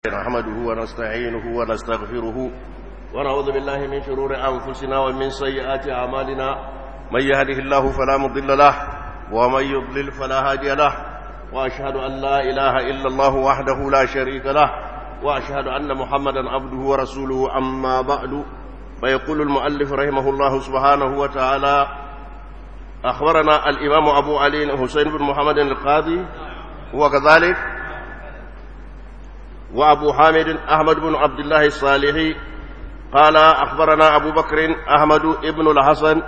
نحمده ونستعينه ونستغفره ونعوذ بالله من شرور أنفسنا ومن سيئات أعمالنا من يهده الله فلا مضل له ومن يضلل فلا هادي له وأشهد أن لا إله إلا الله وحده لا شريك له وأشهد أن محمدا عبده ورسوله أما بعد فيقول المؤلف رحمه الله سبحانه وتعالى أخبرنا الإمام أبو علي حسين بن محمد القاضي هو كذلك وأبو حامد أحمد بن عبد الله الصالحي قال أخبرنا أبو بكر أحمد بن الحسن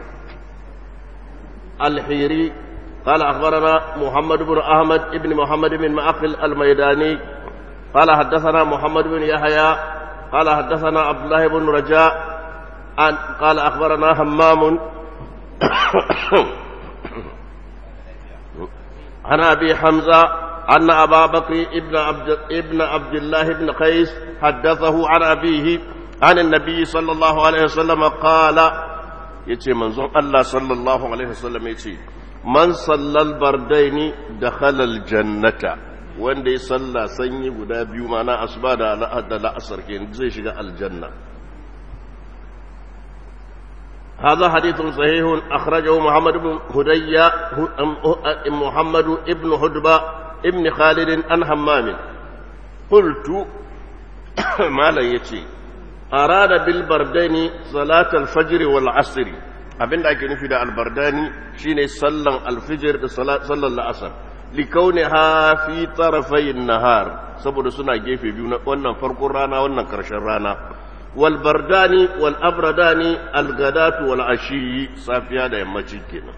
الحيري قال أخبرنا محمد بن أحمد بن محمد بن معقل الميداني قال حدثنا محمد بن يحيى قال حدثنا عبد الله بن رجاء قال أخبرنا همام عن أبي حمزة أن أبا بكر ابن عبد, ابن عبد الله بن قيس حدثه عن أبيه عن النبي صلى الله عليه وسلم قال يتي منظر الله صلى الله عليه وسلم يتي من صلى البردين دخل الجنة wanda ya salla sanyi guda biyu mana asuba da la'asar ke zai shiga aljanna هذا حديث صحيح أخرجه محمد بن هدية محمد ابن هدبة ابن خالد عن همام قلت ما لا يتي أراد بالبردين صلاة الفجر والعصر abin da ake nufi da albardani shine sallan alfijir da sallan la'asar likauniha fi tarafayin nahar saboda suna gefe biyu na wannan farkon rana wannan karshen rana wal bardani wal abradani al gadatu wal ashi safiya da yammaci kenan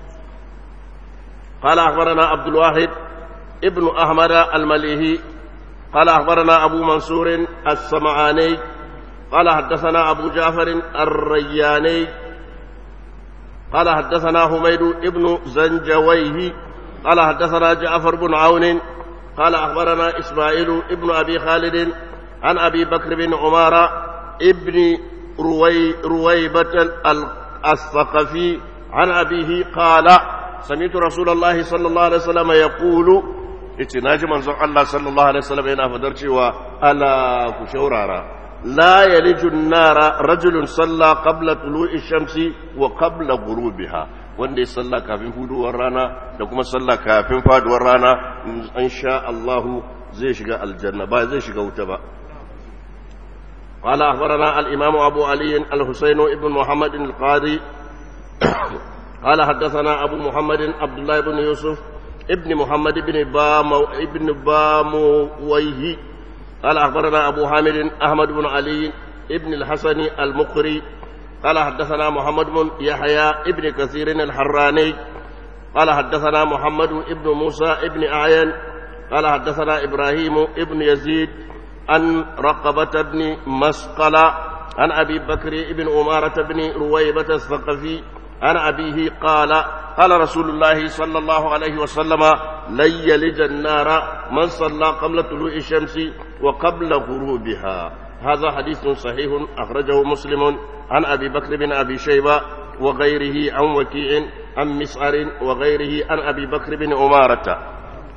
قال أخبرنا عبد الواحد ابن أحمد المليهي قال أخبرنا أبو منصور السمعاني قال حدثنا أبو جعفر الرياني قال حدثنا حميد ابن زنجويه قال حدثنا جعفر بن عون قال أخبرنا إسماعيل ابن أبي خالد عن أبي بكر بن عمارة ابن روي رويبة الثقفي عن أبيه قال سمعت رسول الله صلى الله عليه وسلم يقول yace naji manzon Allah sallallahu alaihi wasallam yana fadar cewa ala ku shaurara la yaliju nara rajulun salla qabla tulu'i shamsi wa qabla ghurubiha wanda ya salla kafin huduwar rana da kuma salla kafin faduwar rana in sha Allah zai shiga aljanna ba zai shiga wuta ba قال أخبرنا الإمام أبو علي الحسين ابن محمد القاضي قال حدثنا أبو محمد عبد الله بن يوسف ابن محمد بن بامو ابن بامويه قال أخبرنا أبو حامد أحمد بن علي ابن الحسن المقري قال حدثنا محمد بن يحيى ابن كثير الحراني قال حدثنا محمد ابن موسى ابن أعين قال حدثنا إبراهيم ابن يزيد عن رقبة بن مسقلة عن أبي بكر بن أمارة بن رويبة الثقفي عن أبيه قال قال رسول الله صلى الله عليه وسلم لن يلج النار من صلى قبل طلوع الشمس وقبل غروبها هذا حديث صحيح أخرجه مسلم عن أبي بكر بن أبي شيبة وغيره عن وكيع عن مسعر وغيره عن أبي بكر بن أمارة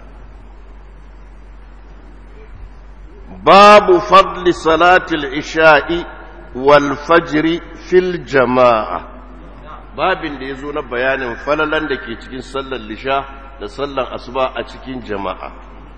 باب فضل صلاة العشاء والفجر في الجماعة babin da ya zo na bayanin falalan da ke cikin sallar lisha da sallar asuba a cikin jama'a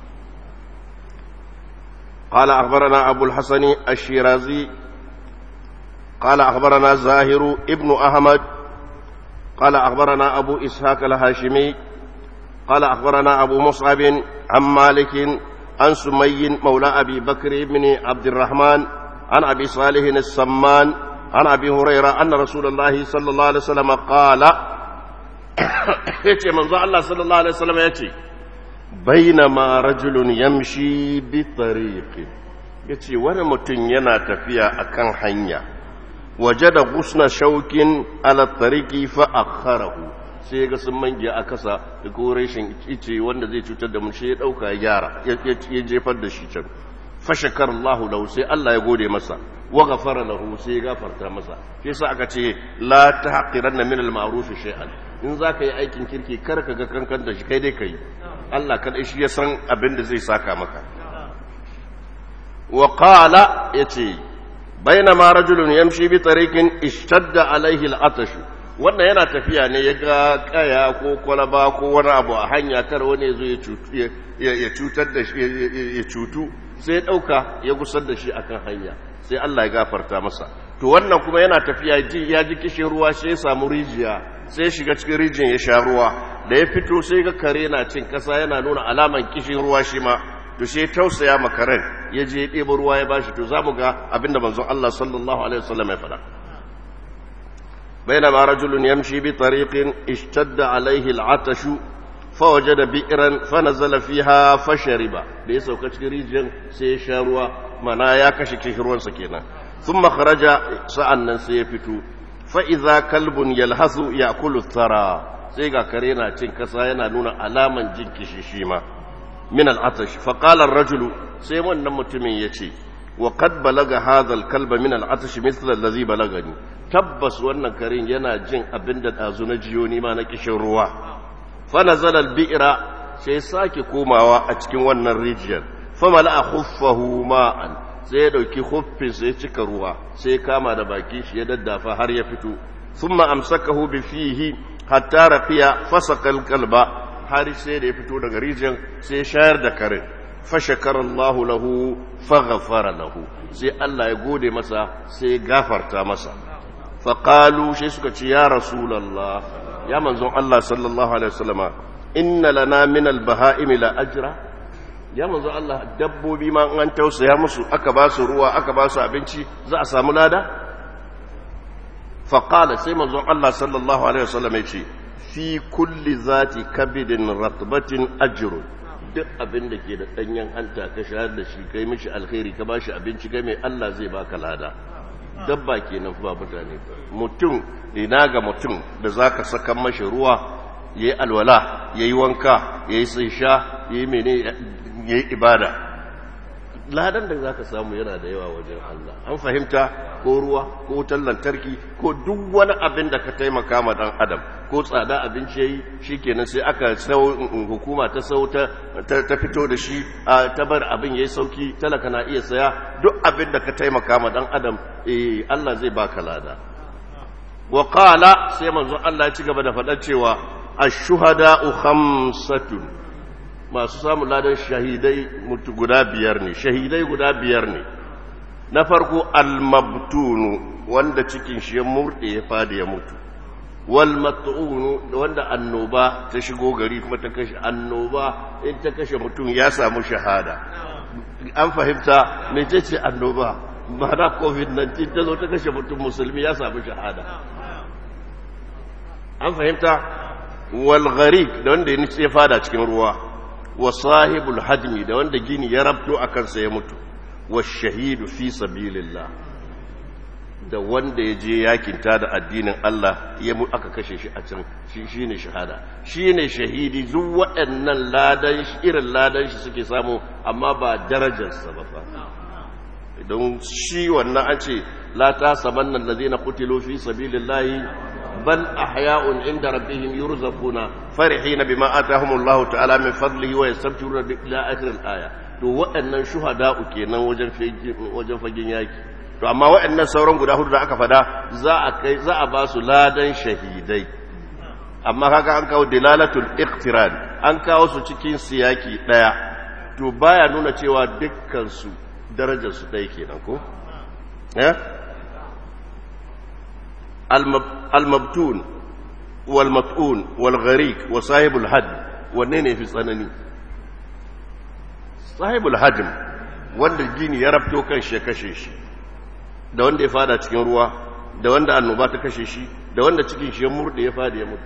قال أخبرنا أبو الحسن الشيرازي قال أخبرنا زاهر ابن أحمد قال أخبرنا أبو إسحاق الهاشمي قال أخبرنا أبو مصعب عن مالك عن سمي مولى أبي بكر بن عبد الرحمن عن أبي صالح السمان عن ابي هريره ان رسول الله صلى الله عليه وسلم قال yace manzo Allah sallallahu alaihi wasallam yace bainama rajulun yamshi bi tariqi yace wani mutum yana tafiya akan hanya wajada gusna shaukin ala tariqi fa akharahu sai ga sun mangiya a kasa da ko rashin ice wanda zai cutar da mu shi ya dauka ya gyara ya jefar da shi can fashakar Allah lahu sai Allah ya gode masa wa ghafara lahu sai ya gafarta masa shi yasa aka ce la tahqiranna min al-ma'ruf shay'an in zaka yi aikin kirki kar ka ga kankan da shi kai dai kai Allah kadai shi ya san abin da zai saka maka wa qala yace bainama rajulun yamshi bi tariqin ishtadda alaihi al'atash wannan yana tafiya ne ya ga kaya ko kwalaba ko wani abu a hanya kar wani ya zo ya cutar da shi ya cutu sai ya dauka ya gusar da shi akan hanya sai Allah ya gafarta masa to wannan kuma yana tafiya ya ji kishin ruwa sai ya samu rijiya sai ya shiga cikin rijiyar ya sha ruwa da ya fito sai ga kare na cin kasa yana nuna alaman kishin ruwa shi ma to sai tausaya makaren ya je ya ɗeba ruwa ya bashi to zamu ga abinda manzon Allah sallallahu alaihi wasallam ya faɗa بينما رجل يمشي بطريق اشتد عليه العطش فوجد بئرا فنزل فيها فشرب ليس كشريجا سيشاروا منا يا كشكشرون سكينة ثم خرج سأنا سيفتو فإذا كلب يلهث يأكل الثرى سيغا كرينا تنكسا ينالون علاما جنكش شيما من العطش فقال الرجل سيمون نمتمين يتي وقد بلغ هذا الكلب من العطش مثل الذي بلغني tabbas wannan karin yana jin abin da ɗazu na jiyo nima na kishin ruwa fana zalar bi'ira sai sake komawa a cikin wannan rijiyar famala a huffahu ma'an sai ya ɗauki huffin sai cika ruwa sai kama da baki shi ya daddafa har ya fito sun ma'amsakahu bi fihi hatta rafiya fasa kalkalba har sai da ya fito daga rijiyar sai shayar da karin fashakar Allahu lahu faghfara lahu sai Allah ya gode masa sai gafarta masa faƙalu shi suka ce ya rasulallah ya manzon Allah sallallahu alaihi wasallama inna lana min albaha'imi la ajra ya manzon Allah dabbobi ma an tausaya musu aka ba su ruwa aka ba su abinci za a samu lada faƙala sai manzon Allah sallallahu alaihi wasallama ya ce fi kulli zati kabidin ratbatin ajrun duk abin da ke da ɗanyen hanta ka shayar da shi kai mishi alkhairi ka ba shi abinci kai mai Allah zai baka lada dabba kenan ba mutane mutum ina ga mutum da zaka saka mashi ruwa yayi alwala yayi wanka yayi sai sha yayi mene yayi ibada ladan da zaka samu yana da yawa wajen Allah an fahimta ko ruwa ko wutar lantarki ko duk wani abin da ka taimaka ma dan adam ko tsada abinci yayi shikenan sai aka sau hukuma ta sau ta ta fito da shi ta bar abin yayi sauki talaka na iya saya duk abin da ka taimaka ma dan adam eh Allah zai baka lada wa qala sai manzo Allah ya ci gaba da faɗa cewa ash-shuhada'u khamsatun masu samun ladan shahidai mutu guda biyar ne shahidai guda biyar ne na farko al-mabtunu wanda cikin shi ya murde ya fadi ya mutu wal mat'unu wanda annoba ta shigo gari kuma ta kashe annoba in ta kashe mutum ya samu shahada an fahimta mecece annoba ma'ana covid-19 ta zo ta kashe mutum musulmi ya samu shahada an fahimta wal gharik da wanda ya fada cikin ruwa wa sahibul hajmi da wanda gini ya rabto a kansa ya mutu wa shahidu fi sabilillah da wanda ya je yakinta da addinin Allah ya mu aka kashe shi a can shi shine shahada shine shahidi duk waɗannan ladan irin ladan shi suke samu amma ba darajarsa ba fa idan shi wannan an ce la ta sabanna allazina qutilu fi sabilillahi bal ahya'un inda rabbihim yurzaquna farihina bima atahumullahu ta'ala min fadlihi wa yastabshiruna ila akhir al-aya to waɗannan shuhada'u kenan wajen wajen fagen yaki to amma waɗannan sauran guda hudu da aka fada za a kai za a ba su ladan shahidai amma kaga an kawo dilalatul iqtiran an kawo su cikin siyaki daya to baya nuna cewa dukkan su darajar su dai kenan ko eh al-mabtun wal mat'un wal gharik wa sahibul had wanne ne fi tsanani sahibul hajm wanda gini ya rafto kan shi ya kashe shi da wanda ya fada cikin ruwa da wanda annoba ta kashe shi da wanda cikin shi ya murde ya fada ya mutu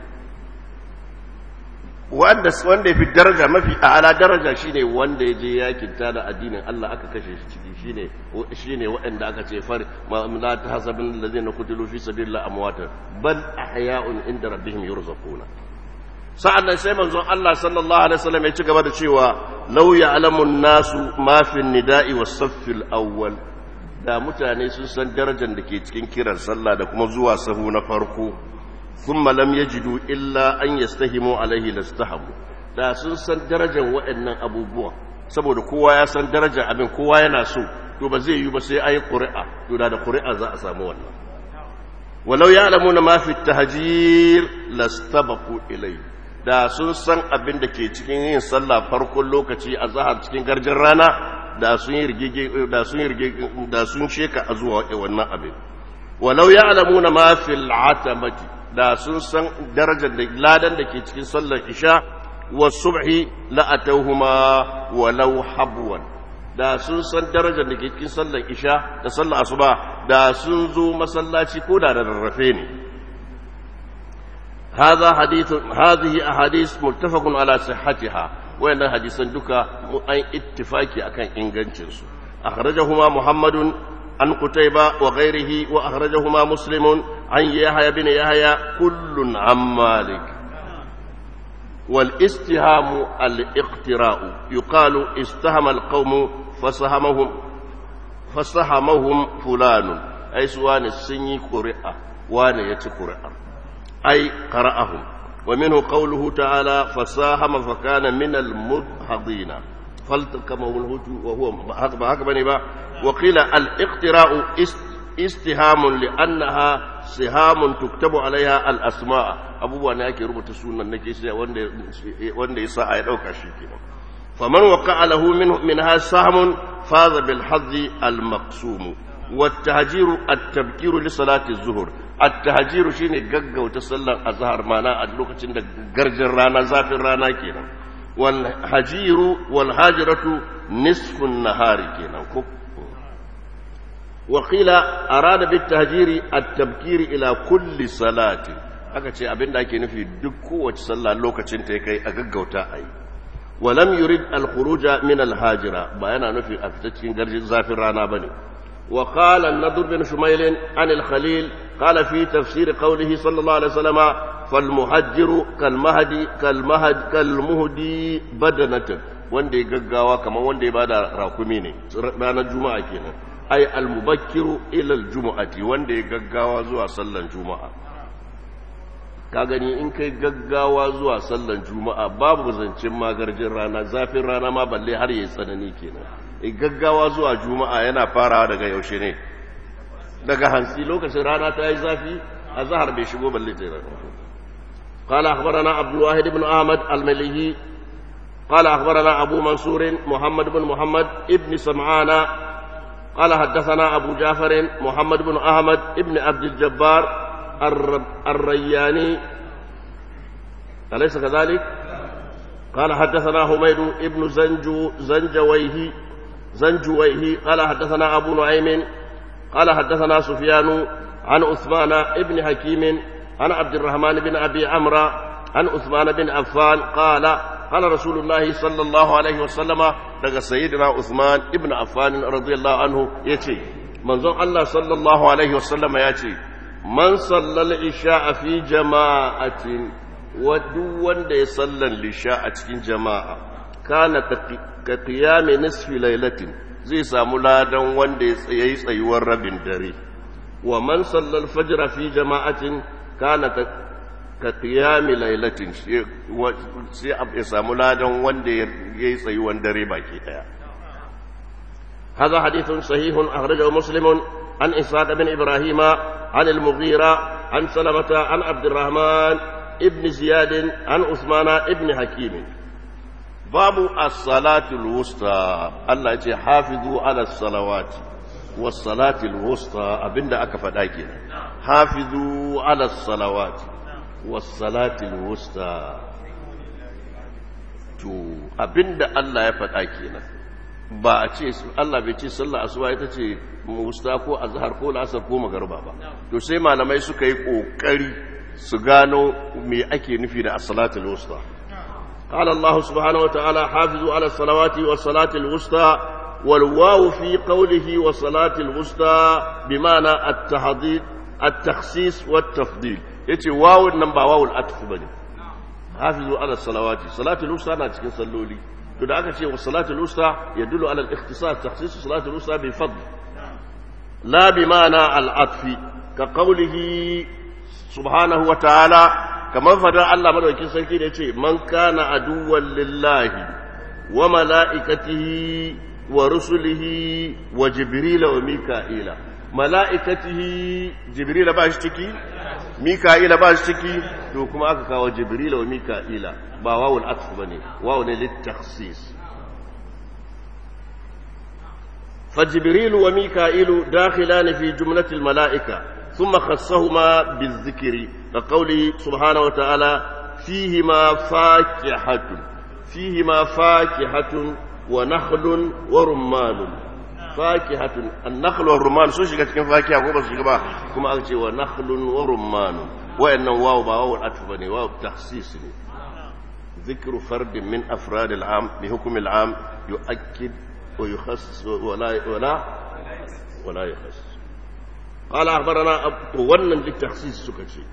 wanda wanda ya fi daraja mafi a'ala daraja shine wanda ya je yakin ta da addinin Allah aka kashe shi ciki shine shine waɗanda aka ce far la tahsabun allazina qutilu fi sabilillahi amwatan bal ahya'un inda rabbihim yurzaquna sa'annan sai manzon Allah sallallahu alaihi wasallam ya ci gaba da cewa law ya'lamu an-nasu ma fi an-nida'i was-saffil awwal da mutane sun san darajar da ke cikin kiran sallah da kuma zuwa sahu na farko thumma lam yajidu illa an yastahimu alaihi lastahamu da sun san darajar waɗannan abubuwa saboda kowa ya san darajar abin kowa yana so to ba zai yi ba sai ayi qur'a to da qur'a za a samu wannan walau ya'lamuna ma fi tahjir lastabaqu ilayhi da sun san abin da ke cikin yin sallah farkon lokaci a zahar cikin garjin rana da sun yi rigege da sun yi rigege da sun sheka a zuwa wannan abin walau ya'lamuna ma fil atamati da sun san darajar da ladan da ke cikin sallar isha wa subhi la atawhuma walau habwan da sun san darajar da ke cikin sallar isha da sallar asuba da sun zo masallaci ko da rarrafe ne هذا حديث هذه أحاديث متفق على صحتها وإن حديثا دكا أي اتفاقي أكن إنجنشنس أخرجهما محمد عن قتيبة وغيره وأخرجهما مسلم عن يحيى بن يحيى كل عن مالك والاستهام الاقتراء يقال استهم القوم فسهمهم فسهمهم فلان أي سوان السني قرئة وان يتي قرئة أي قرأهم ومنه قوله تعالى فساهم فكان من المدحضين فالتقمه الهوت وهو هكذا با وقيل الاقتراء استهام لأنها سهام تكتب عليها الأسماء أبو وانا يكي ربط سنة نكي وانده يساء يدوك شيكي فمن وقع له منه منها سهم فاز بالحظ المقسوم والتهجير التبكير لصلاة الظهر التهجير شيني غغو تصلى الظهر معنا a lokacin da garjin rana zafin rana kenan wal hajiru wal hajiratu nisfun nahari kenan ko وقيل أراد بالتهجير التبكير إلى كل صلاة aka ce abin da ake nufi duk kowace sallah lokacin ta kai a gaggauta a yi walam yurid al-khuruja min al-hajira ba yana nufi a fita cikin garjin zafin rana bane wa qala an-nadr bin shumayl an al-khalil qala fi tafsir qawlihi sallallahu alaihi wasallam fal muhajjiru kal mahdi kal mahd kal muhdi badanatan wanda ya gaggawa kamar wanda ya bada rakumi ne ranar juma'a kenan ay al-mubakkiru ila al-jumu'ati wanda ya gaggawa zuwa sallan juma'a ka gani in kai gaggawa zuwa sallan juma'a babu zancen magarjin rana zafin rana ma balle har yayi tsanani kenan in gaggawa zuwa juma'a yana farawa daga yaushe ne daga hansi lokacin rana ta yi zafi a zahar bai shigo balle ta rana قال أخبرنا عبد الواحد بن أحمد المليهي قال أخبرنا أبو منصور محمد بن محمد ابن سمعان قال حدثنا أبو جعفر محمد بن أحمد ابن عبد الجبار الرياني أليس كذلك؟ قال حدثنا حميد ابن زنجو زنجويه زنجويه قال حدثنا أبو نعيم قال حدثنا سفيان عن عثمان ابن حكيم عن عبد الرحمن بن أبي عمرو عن عثمان بن عفان قال قال رسول الله صلى الله عليه وسلم daga sayyidina Uthman ibn Affan radiyallahu anhu yace manzon Allah sallallahu alaihi wasallam yace man sallal isha fi jama'atin wa duk wanda ya sallan lisha a cikin jama'a kana ka qiyami nisfi lailatin zai samu ladan wanda ya yi tsayuwar rabin dare wa man sallal fajr fi jama'atin kana ka qiyami lailatin sai ya samu ladan wanda ya yi tsayuwar dare baki daya هذا حديث صحيح أخرجه مسلم عن إسحاق بن إبراهيم عن المغيرة عن سلمة عن عبد الرحمن ابن زياد عن عثمان ابن حكيم باب الصلاة الوسطى الله يتي حافظوا على الصلوات والصلاة الوسطى أبن أكفت أكينا حافظوا على الصلوات والصلاة الوسطى to abinda Allah ya faɗa kenan ba a ce Allah bai ce sallah asuba ita ce musta ko azhar ko lasar ko magarba ba to sai malamai suka yi kokari su gano me ake nufi da as-salatul wusta قال الله سبحانه وتعالى حافظوا على الصلوات والصلاة الوسطى والواو في قوله والصلاة الوسطى بمعنى التحضير التخصيص والتفضيل يتي واو النمبر واو الأتف بني حافظوا على الصلوات صلاة الوسطى أنا تكن صلوا لي to da aka ce wa salatul usta ya dulu ala al-ikhtisas takhsis salatul usta bi fadl la bi ma'ana al-atfi ka qawlihi subhanahu wa ta'ala kamar fadar Allah madaukakin sarki da yace man kana aduwwan lillahi wa mala'ikatihi ورسله وجبريل وميكائيل ملائكته جبريل باشتكي ميكائيل باشتكي to kuma aka kawo jibrila wa mika'ila ba wawul atf bane wawu ne litakhsis فجبريل وميكائيل داخلان في جملة الملائكة ثم خصهما بالذكر كقوله سبحانه وتعالى فيهما فاكهة فيهما فاكهة ونخل ورمان فاكهة النخل والرمان سو شيغا cikin fakiha ko ba su shiga ba kuma aka ce wa nakhlun wa rumman wayannan wawu ba wawu atf bane wawu tahsis ne ذكر فرد من أفراد العام بحكم العام يؤكد ويخص ولا ولا ولا يخص قال أخبرنا ونن للتخصيص سكتشي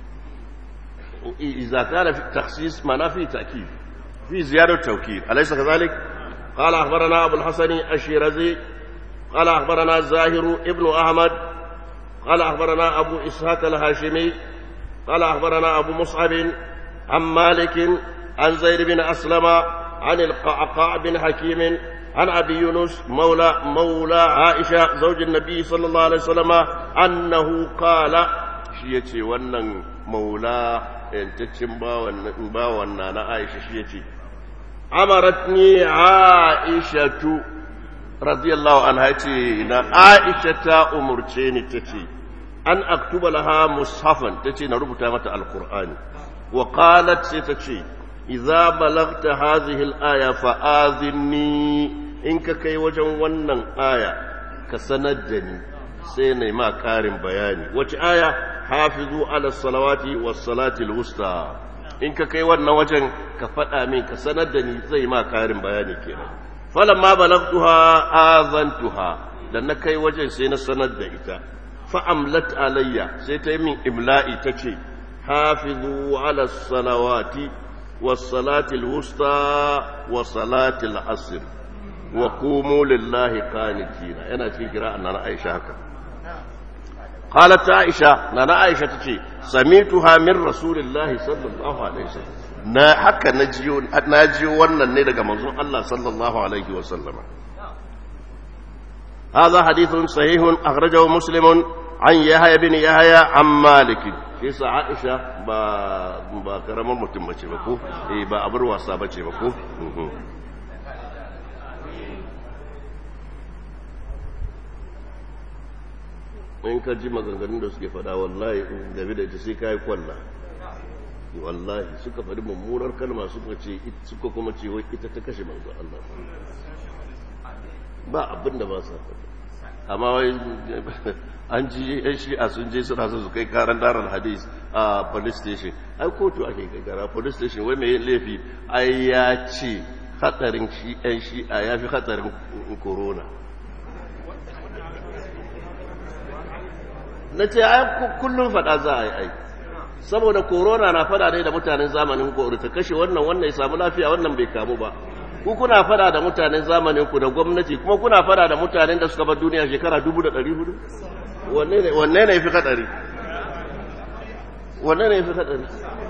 إذا كان في التخصيص معناه في تأكيد في زيادة توكيد أليس كذلك قال أخبرنا أبو الحسن الشيرازي قال أخبرنا زاهر ابن أحمد قال أخبرنا أبو إسحاق الهاشمي قال أخبرنا أبو مصعب عن مالك عن زيد بن أسلم عن القعقاع بن حكيم عن أبي يونس مولى مولى عائشة زوج النبي صلى الله عليه وسلم أنه قال شيتي ونن مولى ينتشم باوان نانا عائشة شيتي أمرتني عائشة رضي الله عنها تي عائشة أمرتني تتي أن أكتب لها مصحفا تتي نربط متى القرآن وقالت ستتي إذا بلغت هذه الآية فآذني إنك كي وجن ونن آية كسندني سيني ما كارم بياني وش آية حافظوا على الصلوات والصلاة الوسطى إنك كي ونن وجن كفتا من كسندني زي ما كارم بياني كنا فلما بلغتها آذنتها لأن كي وجن سينا سند إتا فأملت علي سيتي من إملائي تشي حافظوا على الصلوات والصلاة الوسطى وصلاة العصر وقوموا لله قانتين أنا في قراءة أنا عائشة هكذا قالت عائشة أنا عائشة تشي سمعتها من رسول الله صلى الله عليه وسلم na haka na jiyo na jiyo wannan ne daga manzon Allah sallallahu alaihi wa sallama هذا حديث صحيح أخرجه مسلم عن يحيى بن يحيى عن مالك shi sa Aisha ba ba karamar mutum bace ba ko eh ba abar wasa bace ba ko in ka ji maganganun da suke fada wallahi game da ita sai kai kwalla wallahi suka faɗi mummunar kalma suka ce suka kuma ce wai ita ta kashe manzo Allah ba abin da ba sa faɗi amma wai an ji yan shi'a sun je suna su kai karan darar hadis a police station ai kotu ake gagara police station wai mai laifi ai ya ce hatsarin shi yan shi'a ya fi hatsarin corona na ce ai kullum faɗa za a yi ai saboda corona na fada ne da mutanen zamanin kori ta kashe wannan wannan ya samu lafiya wannan bai kamu ba ku kuna fada da mutanen zamanin ku da gwamnati kuma kuna fada da mutanen da suka bar duniya shekara dubu da ɗari hudu wanne ne fi kadari wanne ne fi kadari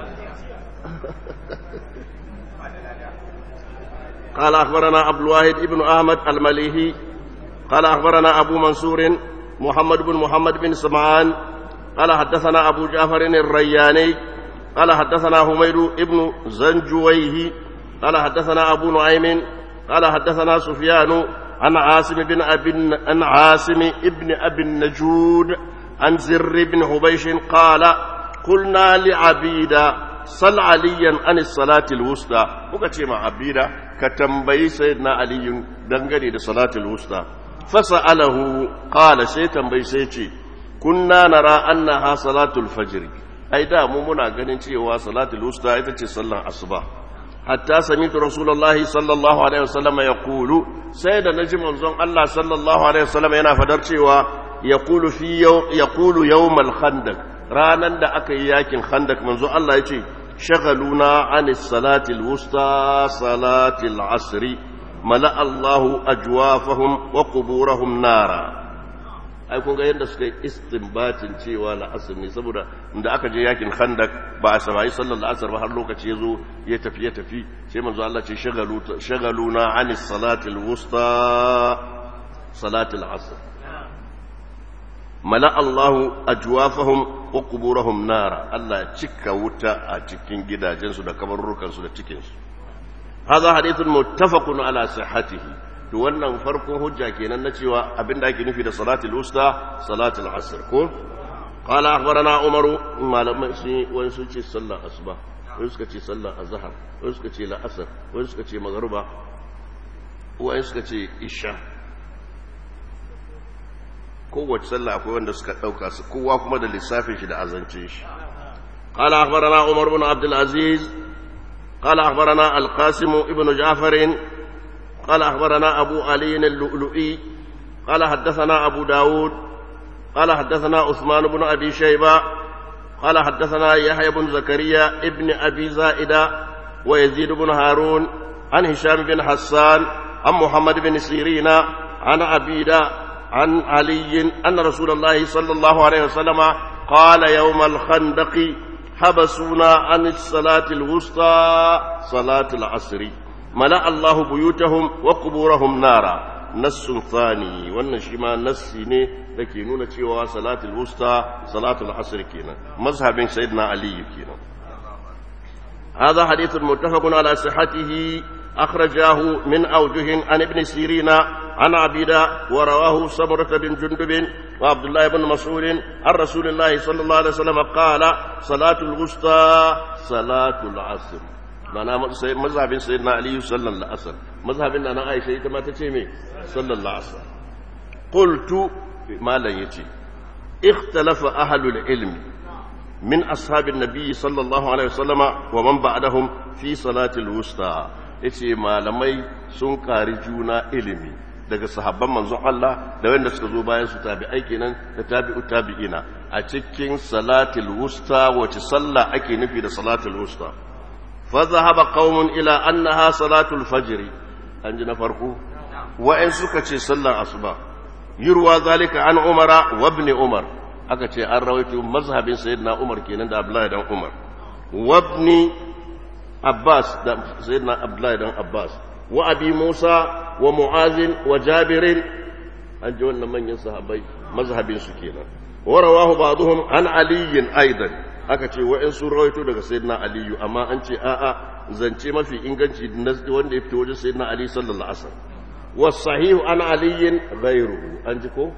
قال أخبرنا عبد الواحد ابن أحمد المليهي قال أخبرنا أبو منصور محمد بن محمد بن سمعان قال حدثنا أبو جعفر الرياني قال حدثنا حميد ابن زنجويه قال حدثنا أبو نعيم قال حدثنا سفيان عن عاصم بن أبي عن عاصم ابن أبي النجود عن زر بن حبيش قال قلنا لعبيدة صل عليا عن الصلاة الوسطى وكتي مع عبيدة كتنبي سيدنا علي دنگني لصلاة الوسطى فسأله قال سيتنبي سيتي كنا نرى أنها صلاة الفجر أي دا ممنا ganin cewa salatul wusta ita ce sallar asuba hatta samitu rasulullahi sallallahu alaihi wasallam ya kulu sai da naji manzon Allah sallallahu alaihi wasallam yana fadar cewa ya kulu fi ya kulu yawmal khandaq ranan da aka yi yakin khandaq manzon Allah ya ce shagaluna anis salati alwusta salati alasri mala Allahu ajwafahum wa quburahum nara ai kun ga yadda suka yi istinbatin cewa la'asar ne saboda da aka je yakin khandak ba a samayi sallar la'asar ba har lokaci ya zo ya tafi ya tafi sai manzo Allah ce shagaluna anis salatil wusta salatil asr mala Allahu ajwafahum wa quburahum nara Allah ya cika wuta a cikin gidajensu da kabarrukansu da cikinsu hadha hadithun muttafaqun ala sihhatihi to wannan farkon hujja kenan na cewa abinda ake nufi da salatul usta salatul asr ko qala akhbarana umaru malaman sun wani sun ce sallar asuba wani suka ce sallar azhar wani suka ce la'asar wani suka ce magruba wani suka ce isha kowace sallah akwai wanda suka dauka su kowa kuma da lissafin shi da azancin shi qala akhbarana umar ibn abdul aziz qala akhbarana al-qasim ibn ja'far قال أخبرنا أبو علي اللؤلؤي قال حدثنا أبو داود قال حدثنا عثمان بن أبي شيبة قال حدثنا يحيى بن زكريا ابن أبي زائدة ويزيد بن هارون عن هشام بن حسان عن محمد بن سيرين عن عبيدة عن علي أن رسول الله صلى الله عليه وسلم قال يوم الخندق حبسونا عن الصلاة الوسطى صلاة العصر ملأ الله بيوتهم وقبورهم نارا نص ثاني wannan shi ma nassi ne da ke nuna cewa salatul wusta salatul asr kenan mazhabin sayyidina ali kenan هذا حديث متفق على صحته أخرجاه من أوجه عن ابن سيرين عن عبيدة ورواه سمرة بن جندب وعبد الله بن مسعود عن رسول الله صلى الله عليه وسلم قال صلاة الوسطى صلاة العصر mana mazhabin sayyidina ali sallallahu alaihi wasallam mazhabin na aisha ita ma ta ce me sallallahu alaihi wasallam qultu malan yace ikhtalafa ahlul ilmi min ashabin nabiy sallallahu alaihi wasallama wa man ba'dahum fi salatil wusta yace malamai sun kari juna ilimi daga sahabban manzon Allah da wanda suka zo bayan su tabi'ai kenan da tabi'u tabi'ina a cikin salatil wusta wace sallah ake nufi da salatul wusta فذهب قوم إلى أنها صلاة الفجر أنجنا فرقو وإن سكت صلى الأصبح يروى ذلك عن عمر وابن عمر أكتي أن رويت مذهب سيدنا عمر كينا دا أبلا دا عمر وابن عباس دا سيدنا أبلا دا عباس وأبي موسى ومعاذ وجابر أنجونا من ينصحبي مذهب سكينا ورواه بعضهم عن علي أيضا aka ce wa'in sun rawaito daga sayyidina aliyu amma an ce a'a zance mafi inganci wanda ya fito wajen sayyidina ali sallallahu alaihi wasallam wasahihu an aliyin ghayruhu an ji ko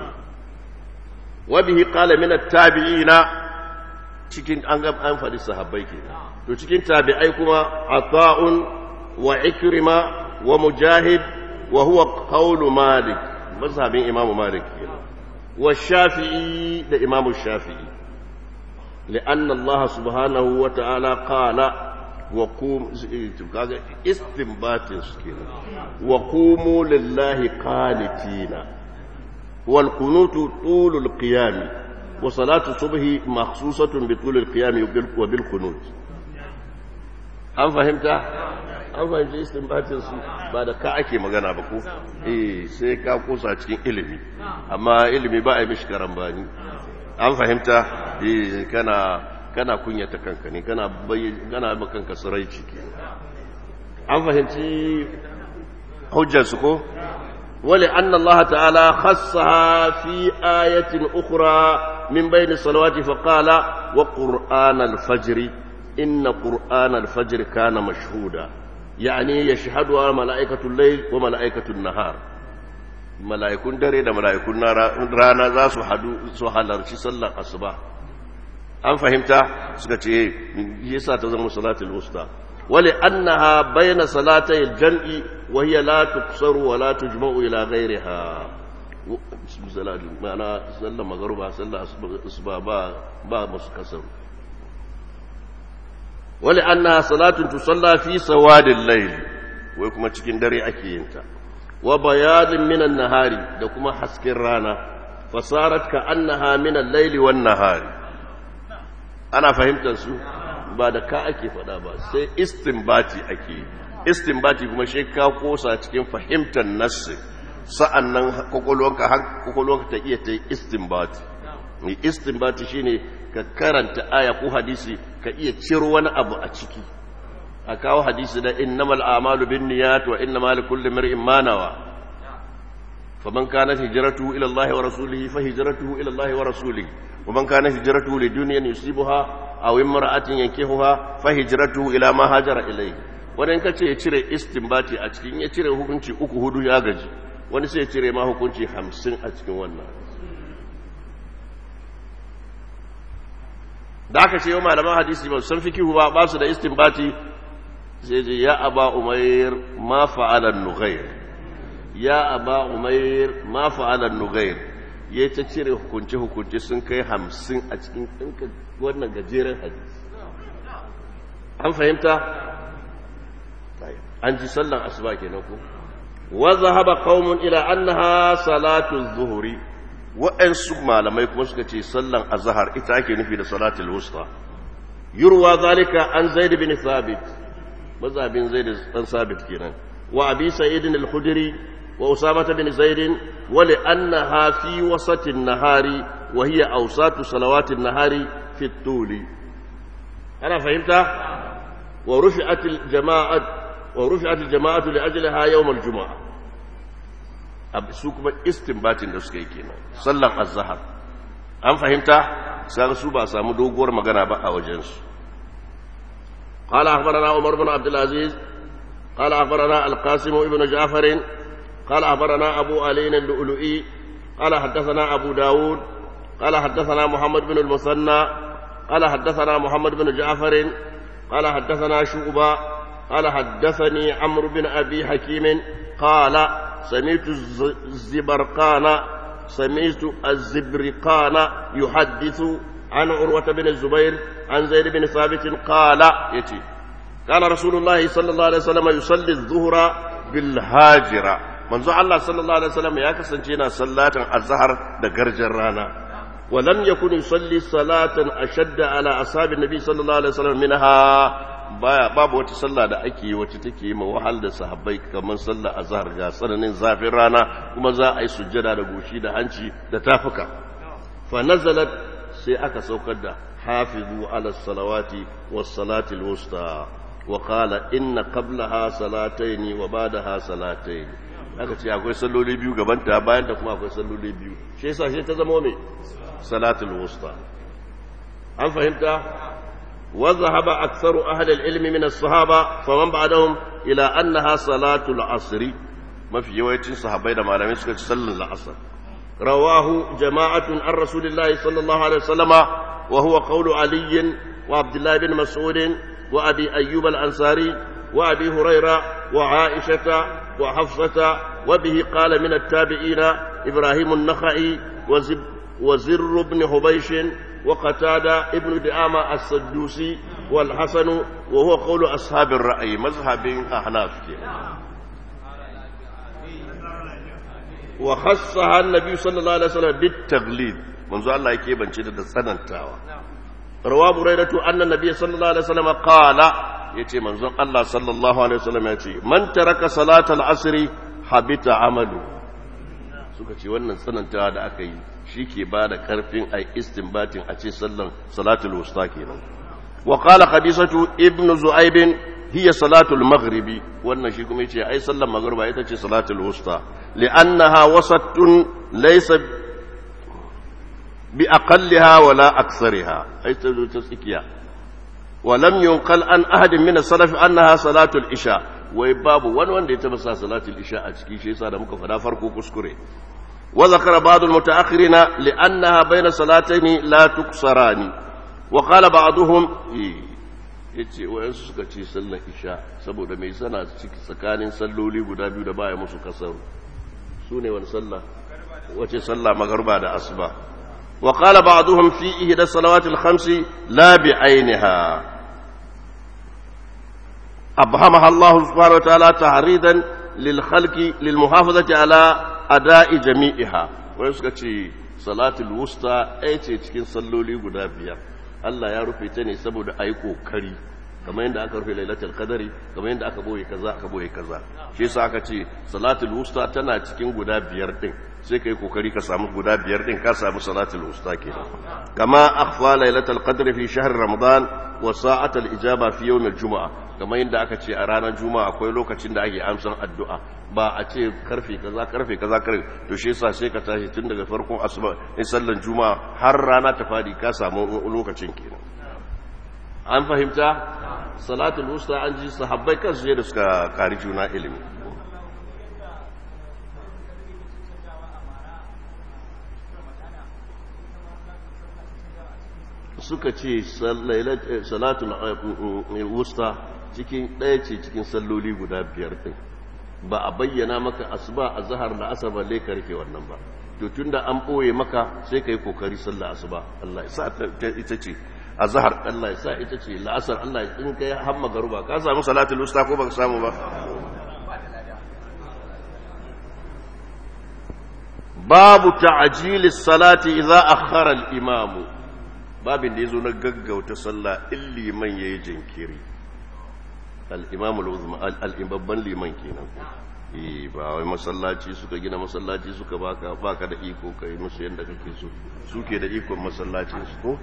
wa bihi qala min at-tabi'ina cikin an ga an faɗi sahabbai ke to cikin tabi'ai kuma ata'un wa ikrima wa mujahid wa huwa qawlu malik mazhabin imamu malik kenan wa shafi'i da imamu shafi'i لأن الله سبحانه وتعالى قال وقوم استنبات سكينة وقوموا لله قانتين والقنوت طول القيام وصلاة الصبح مخصوصة بطول القيام وبالقنوت an fahimta an fahimci istinbatin su ba da ka ake magana ba ko eh sai ka kusa cikin ilimi amma ilimi ba a yi mishi karambani an fahimta eh kana kana kunyata kanka ne kana kana ba kanka suraici ke an fahimci hujjar su ko wali anna Allah ta'ala khassaha fi ayatin ukhra min bayni salawati fa qala wa qur'an al-fajr inna qur'an al-fajr kana mashhuda yani yashhadu malaikatu al-layl wa malaikatu an-nahar mala'ikun dare da mala'ikun rana za su hadu su halarci sallar asuba an fahimta suka ce yasa ta zama salatul usta wali annaha bayna salatay al-jam'i wa hiya la tuqsaru wa la tujma'u ila ghayriha salatu ma'ana sallar magruba sallar asuba ba ba musu kasaru wali annaha salatun tusalla fi sawadil layl wai kuma cikin dare ake yin ta wa bayanin minan nahari da kuma hasken rana fasarat ka annaha minan laili wan nahari ana fahimtar su ba da ka ake faɗa ba sai istinbati ake istinbati kuma shi ka kosa cikin fahimtar nassi sa'an nan kwakwalwanka har kwakwalwanka ta iya ta yi istinbati mai istinbati shine ka karanta aya ko hadisi ka iya ciro wani abu a ciki a kawo hadisi da innamal a'malu bin niyyat wa innamal likulli imrin ma nawa faman kanat hijratuhu ila Allah wa rasulihi fa hijratuhu ila Allah wa rasulihi wa man kanat hijratuhu lidunyan yusibuha aw imra'atin yankihuha fa hijratuhu ila ma hajara ilayhi wani ka ce ya cire istinbati a cikin ya cire hukunci uku hudu ya gaji wani sai ya cire ma hukunci hamsin a cikin wannan da aka ce yau malaman hadisi ba san fikihu ba ba su da istinbati sai je ya aba umair ma fa'alan nughair ya aba umair ma fa'alan nughair ya ta cire hukunce hukunce sun kai hamsin a cikin ɗinka wannan gajeren hadisi an fahimta an ji sallan asuba kenan ko wa zahaba qaumun ila annaha salatu zuhri wa'ansu malamai kuma suka ce sallan azhar ita ake nufi da salatul wusta yurwa zalika an zaid bin thabit mazhabin zaid dan thabit kenan wa abi sa'id al-khudri wa usama bin zaid wa li annaha fi wasati an-nahari wa hiya awsatu salawati an-nahari fi at-tuli ana fahimta wa rufi'at al-jama'at ورفعت الجماعة لأجلها يوم الجمعة su kuma istinbatin da suka yi kenan sallan azhar an fahimta sai su ba samu doguwar magana ba a wajensu قال أخبرنا عمر بن عبد العزيز قال أخبرنا القاسم بن جعفر قال أخبرنا أبو علي اللؤلؤي قال حدثنا أبو داود قال حدثنا محمد بن المثنى قال حدثنا محمد بن جعفر قال حدثنا شعبة قال حدثني عمرو بن أبي حكيم قال سمعت الزبرقان سمعت الزبرقان يحدث عن عروة بن الزبير عن زيد بن ثابت قال يتي كان رسول الله صلى الله عليه وسلم يصلي الظهر بالهاجرة منذ الله صلى الله عليه وسلم يا كسنتينا صلاة الظهر دقرجر رانا ولم يكن يصلي صلاة أشد على أصحاب النبي صلى الله عليه وسلم منها baya babu wata sallah da ake yi wacce take yi ma wahal da sahabbai kamar sallah azhar ga tsananin zafin rana kuma za a yi sujjada da goshi da hanci da tafuka fa nazalat sai aka saukar da hafizu ala salawati was salati wusta wa qala inna qablaha salataini wa ba'daha salataini aka ce akwai salloli biyu gaban ta bayan ta kuma akwai salloli biyu shi yasa sai ta zama me salatul wusta an fahimta وذهب أكثر أهل العلم من الصحابة فمن بعدهم إلى أنها صلاة العصر ما في يويت صحابين ما لم يسكت صلى العصر رواه جماعة عن رسول الله صلى الله عليه وسلم وهو قول علي وعبد الله بن مسعود وأبي أيوب الأنصاري وأبي هريرة وعائشة وحفصة وبه قال من التابعين إبراهيم النخعي وزب وزر بن حبيش وقتادة ابن دعامة السدوسي والحسن وهو قول أصحاب الرأي مذهب أحناف وخصها النبي صلى الله عليه وسلم بالتغليب منذ الله يكيب أن شدد السنة رواه بريدة أن النبي صلى الله عليه وسلم قال يتي منذ الله صلى الله عليه وسلم يتي من ترك صلاة العصر حبط عمله suka ce wannan tsanantawa da aka yi shi ke ba da karfin a istinbatin a ce sallan salatul wusta kenan wa qala qadisatu ibnu zu'aib hiya salatul maghribi wannan shi kuma yace ai sallan maghriba ita ce salatul wusta li'annaha wasatun laysa bi aqalliha wala aktsariha ai ta zo ta tsikiya wa lam yunqal an ahadin min as-salaf annaha salatul isha wai babu wani wanda ya taba sa salatul isha a ciki shi yasa da muka fada farko kuskure wa zakara ba'd al-muta'akhirina li'annaha bayna salatayn la tuksarani wa qala ba'duhum yace wayansu suka ce sallar isha saboda mai sana ciki tsakanin salloli guda biyu da baya musu kasaru su ne wani sallah wace sallah magarba da asuba wa qala ba'duhum fi ihda salawati al-khamsi la bi ainiha أبهمها الله سبحانه وتعالى تحريدا للخلق للمحافظة على أداء جميعها ويسكتي صلاة الوسطى أي cikin salloli guda biyar Allah ya rufe ta ne saboda a yi ƙoƙari kamar yadda aka rufe lailatul qadari kamar yadda aka boye kaza aka boye kaza shi yasa aka ce salatul wusta tana cikin guda biyar din sai kai kokari ka samu guda biyar din ka samu salatul wusta kenan kama akhfa lailatul qadri fi shahr ramadan wa sa'atul ijaba fi yawm al-jum'a kamar yadda aka ce a ranar juma'a akwai lokacin da ake amsan addu'a ba a ce karfe kaza karfe kaza karfe to shi yasa sai ka tashi tun daga farkon asuba in sallan juma'a har rana ta fadi ka samu lokacin kenan an fahimta salatul wusta an ji sahabbai kansu da suka kari juna ilimi suka ce salatul wusta cikin ɗaya ce cikin salloli guda biyar ɗin ba a bayyana maka asuba a zahar da asar balle ka rike wannan ba to tunda an ɓoye maka sai ka yi kokari sallah asuba Allah ya sa ita ce a zahar Allah ya sa ita ce la'asar Allah ya in kai hamma garuba ka samu salatul wusta ko baka samu ba babu ta'jilis salati idza akhara al-imam babin da yazo na gaggauta sallah in liman yayi jinkiri al-imam al-uzma al-babban liman kenan eh ba wai masallaci suka gina masallaci suka baka baka da iko kai musu yanda kake so suke da ikon masallacin su ko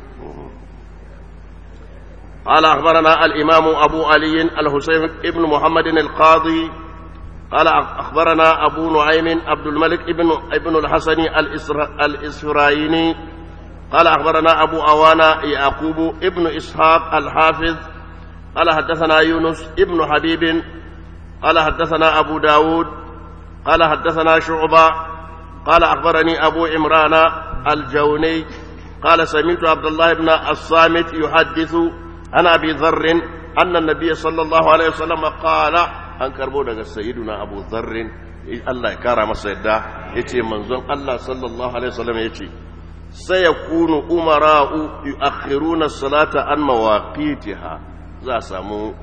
قال أخبرنا الإمام أبو علي الحسين ابن محمد القاضي قال أخبرنا أبو نعيم عبد الملك ابن ابن الحسن الإسرائيلي قال أخبرنا أبو أوانا يعقوب ابن إسحاق الحافظ قال حدثنا يونس ابن حبيب قال حدثنا أبو داود قال حدثنا شعبة قال أخبرني أبو عمران الجوني قال سمعت عبد الله بن الصامت يحدث عن ابي ذر ان النبي صلى الله عليه وسلم قال an karbo daga sayyiduna abu dharrin Allah ya kara masa yadda yace manzon Allah sallallahu alaihi wasallam yace sayakunu umara'u yu'akhiruna salata an mawaqitiha za samu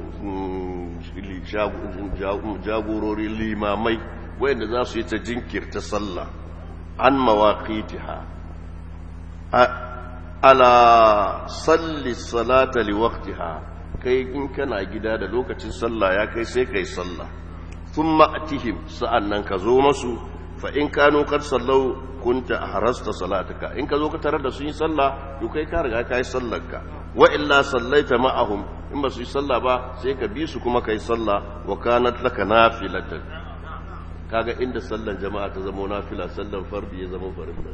jagorori limamai wanda za su yi ta jinkirta sallah an mawaqitiha ala salli salata li waqtiha kai in kana gida da lokacin sallah ya kai sai kai sallah thumma atihim sa'annan ka zo masu fa in kanu kad sallau kunta harasta salataka in ka zo ka tarar da su yi sallah to kai ka riga kai sallarka wa illa sallaita ma'ahum in ba su yi sallah ba sai ka bi su kuma kai sallah wa kanat laka nafilatan kaga inda sallan jama'a ta zama nafila sallan fardi ya zama farilla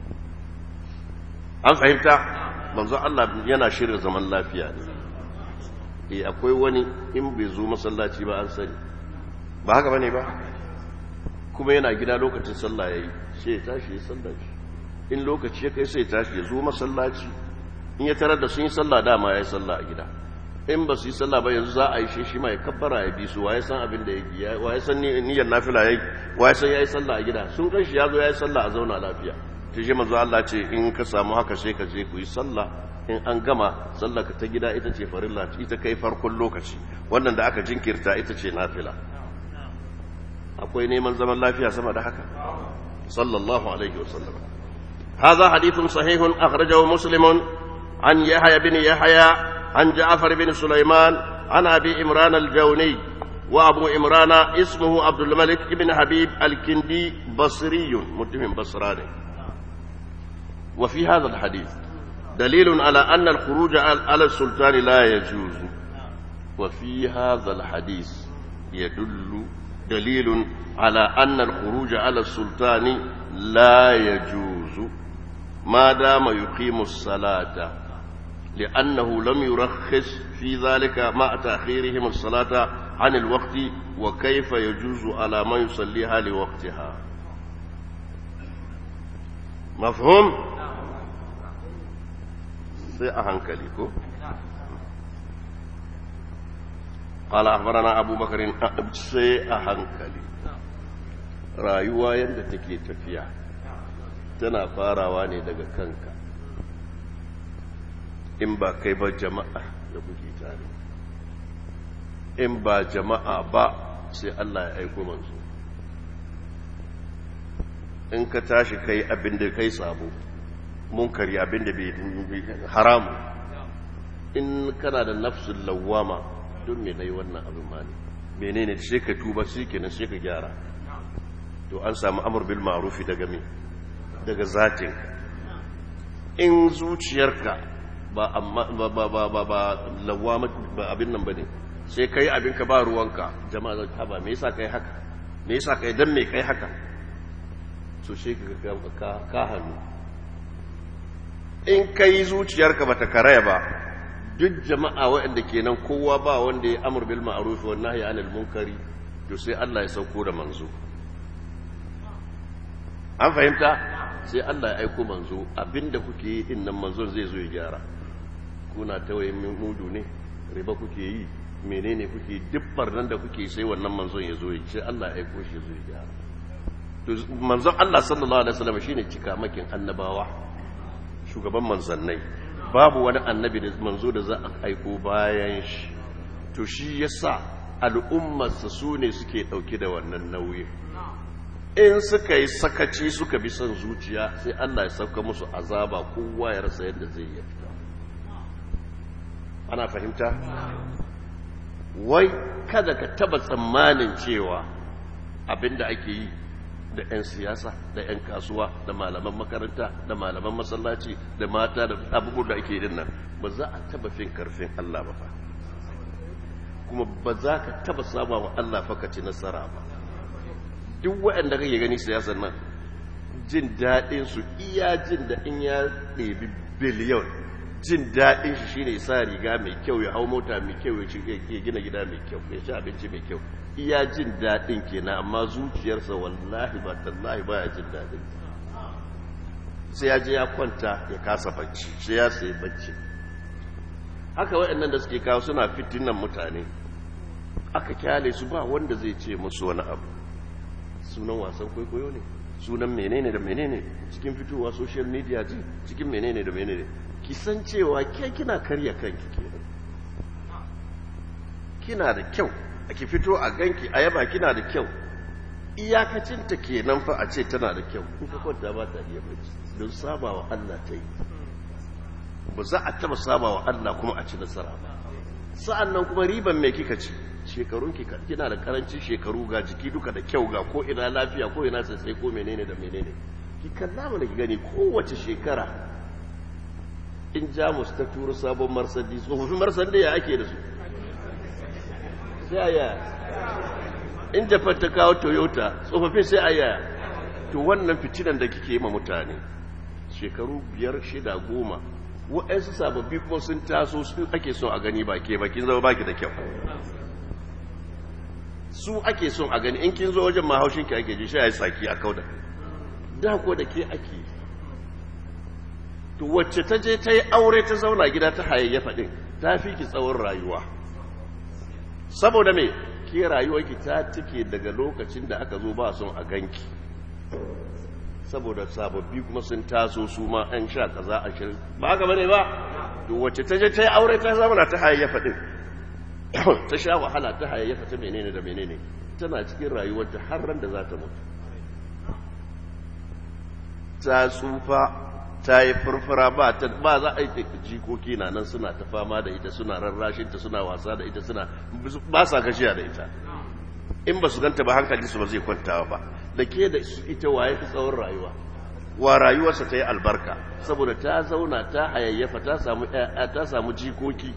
an fahimta manzo Allah yana shirin zaman lafiya ne eh akwai wani in bai zo masallaci ba an sani ba haka bane ba kuma yana gida lokacin sallah yayi sai ya tashi ya sallaci in lokaci ya kai sai ya tashi ya zo masallaci in ya tarar da sun yi sallah dama ya yi sallah a gida in ba su yi sallah ba yanzu za a yi shi ma ya kabbara ya bi su waye san abin da yake waye san niyyar nafila yayi waye san yayi sallah a gida sun kai shi ya zo yayi sallah a zauna lafiya to shi manzo Allah ce in ka samu haka sai ka je ku yi sallah in an gama sallah ka ta gida ita ce farilla ita kai farkon lokaci wannan da aka jinkirta ita ce nafila akwai neman zaman lafiya sama da haka sallallahu alaihi wasallam هذا حديث صحيح أخرجه مسلم عن يحيى بن يحيى عن جعفر بن سليمان عن أبي إمران الجوني وأبو إمران اسمه عبد الملك بن حبيب الكندي بصري متهم بصراني وفي هذا الحديث دليل على أن الخروج على السلطان لا يجوز وفي هذا الحديث يدل دليل على أن الخروج على السلطان لا يجوز ما دام يقيم الصلاة لأنه لم يرخص في ذلك مع تأخيرهم الصلاة عن الوقت وكيف يجوز على ما يصليها لوقتها مفهوم sai a hankali ko قال أخبرنا أبو بكر sai a hankali rayuwa yadda take tafiya tana farawa ne daga kanka in ba kai ba jama'a da kuke tare in ba jama'a ba sai Allah ya aiko manzo in ka tashi kai abin da kai sabo munkari abin da bai haramu in kana da nafsul lawama don me nayi wannan abin ma ne menene sai ka tuba sai kenan sai ka gyara to an samu amur bil ma'rufi daga me daga zatin in zuciyarka ba amma ba ba ba ba, ba lawama ba abin nan bane sai kai abin ka ba ruwanka jama'a zai haba me yasa kai haka me yasa kai dan me kai haka so sai ka ka ka hannu in kai zuciyarka bata karaya ba duk jama'a waɗanda kenan kowa ba wanda ya amur bil ma'ruf wa nahyi anil munkari to sai Allah ya sauko da manzo an fahimta sai Allah ya aiko manzo abinda kuke yi din nan manzon zai zo ya gyara kuna tawaye mudu ne riba kuke yi menene kuke duk barnan da kuke sai wannan manzon ya zo ya ce Allah ya aiko shi zo ya gyara to manzon Allah sallallahu alaihi wasallam shine cikamakin annabawa shugaban manzannai babu wani annabi da manzo da za a aiko bayan shi to shi yasa al'ummarsa su ne suke ɗauke da wannan nauyi in suka yi sakaci suka bi son zuciya sai Allah ya sauka musu azaba kowa ya rasa yadda zai yi ana fahimta wai kada ka taba tsammanin cewa abinda ake yi da 'yan siyasa da 'yan kasuwa da malaman makaranta da malaman masallaci da mata da abubuwan da ake yi nan ba za a taba fin karfin Allah ba fa kuma ba za ka taba saba wa Allah fa ka ci nasara ba duk waɗanda kake gani siyasar nan jin daɗin su iya jin da in ya ɗebi biliyon jin daɗin shi shine sa riga mai kyau ya hau mota mai kyau ya gina gida mai kyau ya ci abinci mai kyau iya jin daɗin kenan amma zuciyarsa wallahi ba tallahi ba ya jin daɗin sai ya je ya kwanta ya kasa bacci sai ya sai bacci haka waɗannan da suke kawo suna fitinan mutane aka kyale su ba wanda zai ce musu wani abu sunan wasan kwaikwayo ne sunan menene da menene cikin fitowa social media ji cikin menene da menene ki san cewa ke kina karya kanki kenan kina da kyau ki fito a ganki a yaba kina da kyau iyakacinta kenan fa a ce tana da kyau in ka kwanta ba ta iya bacci don saba wa Allah ta yi ba za a taba saba wa Allah kuma a ci nasara ba sa'an nan kuma riban mai kika ci shekarun kina da karancin shekaru ga jiki duka da kyau ga ko ina lafiya ko ina sai ko menene da menene ki kalla mana ki gani kowace shekara in jamus ta turo sabon marsandi tsofaffin marsandi ya ake da su sai a yaya in japan ta kawo toyota tsofaffin sai a yaya to wannan fitinan da kike yi ma mutane shekaru biyar shida goma waɗansu sababbi kuma sun taso su ake son a gani ba ke bakin zama baki da kyau su ake son a gani in kin zo wajen mahaushinki ake ji shi ya yi tsaki a kauda da ko da ke ake to wacce ta je ta yi aure ta zauna gida ta hayayyafa ɗin ta fi ki tsawon rayuwa saboda me ke rayuwarki ta tike daga lokacin da aka zo ba son a ganki saboda sababbi kuma sun taso su ma an sha kaza a shirin ba haka bane ba to wacce ta je ta yi aure ta zauna ta hayayyafa ɗin ta sha wahala ta hayayyafa ta menene da menene tana cikin rayuwarta har ran da za ta mutu ta tsufa ta yi furfura ba ta ba za a yi jikoki na nan suna ta fama da ita suna rarrashinta suna wasa da ita suna ba sa gajiya da ita in ba su ganta ba hankali su ba zai kwantawa ba da ke da ita waye fi tsawon rayuwa wa rayuwarsa ta yi albarka saboda ta zauna ta hayayyafa ta samu ta samu jikoki